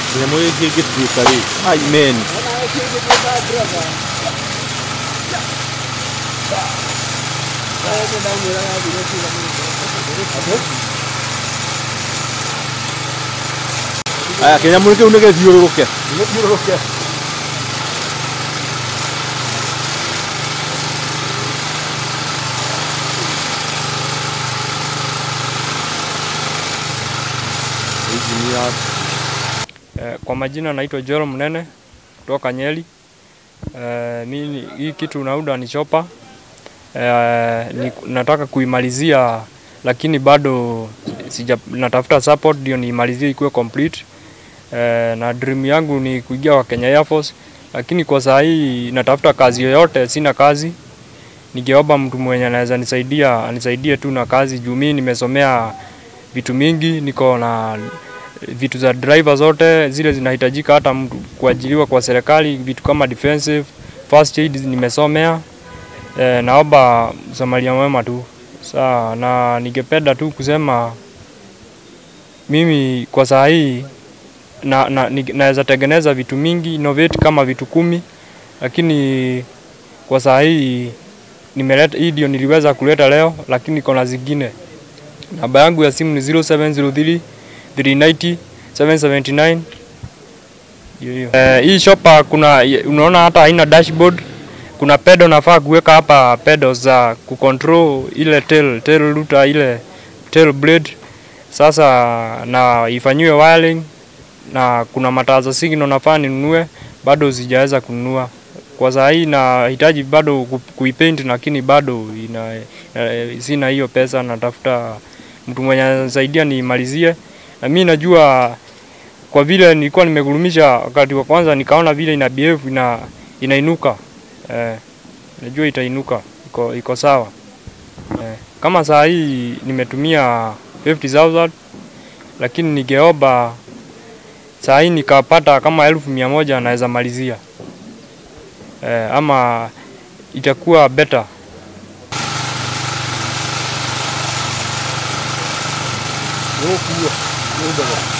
Kĩnyamũ gĩkĩ gĩtuĩka rĩ, amen. Aya kĩnyamũ kĩu nĩ gĩthiũrũrũke. Nĩgĩthiũrũrũke. Injini ya Eh, Kwa majina naitwa Joel Mnene kutoka Nyeri. Eh, mimi hii kitu nauda ni chopa. Eh, ni, nataka kuimalizia lakini bado sija natafuta support ndio niimalizie ikuwe complete. Eh, na dream yangu ni kuingia kwa Kenya Air Force lakini kwa saa hii natafuta kazi yoyote, sina kazi. Ningeomba mtu mwenye anaweza nisaidia anisaidie tu na kazi juu mimi nimesomea vitu mingi, niko na vitu za driver zote zile zinahitajika hata mtu kuajiriwa kwa serikali, vitu kama defensive, first aid nimesomea. E, naomba msamaria mwema tu saa, na ningependa tu kusema mimi kwa saa hii na, na, ni- naweza tengeneza vitu mingi innovate kama vitu kumi, lakini kwa saa hii nimeleta hii ndio niliweza kuleta leo, lakini kuna zingine. Namba yangu ya simu ni 0703 390 779 hiyo hiyo. Eh, hii shopa kuna unaona hata haina dashboard. Kuna pedo nafaa kuweka hapa pedo za kucontrol ile tail tail router ile tail blade. Sasa na ifanyiwe wiring na kuna mataa za signal nafaa ninunue, bado sijaweza kununua. Kwa saa hii nahitaji bado ku- kuipaint, lakini bado ina, eh, sina hiyo pesa. Natafuta mtu mwenye ananisaidia niimalizie, na mimi najua kwa vile nilikuwa nimegurumisha wakati wa kwanza, nikaona vile ina behave ina inainuka eh, najua itainuka, iko, iko sawa eh. Kama saa hii nimetumia 50,000 lakini ningeomba saa hii nikapata kama elfu mia moja naweza malizia eh, ama itakuwa better Nĩgũkuo. Nĩũndũ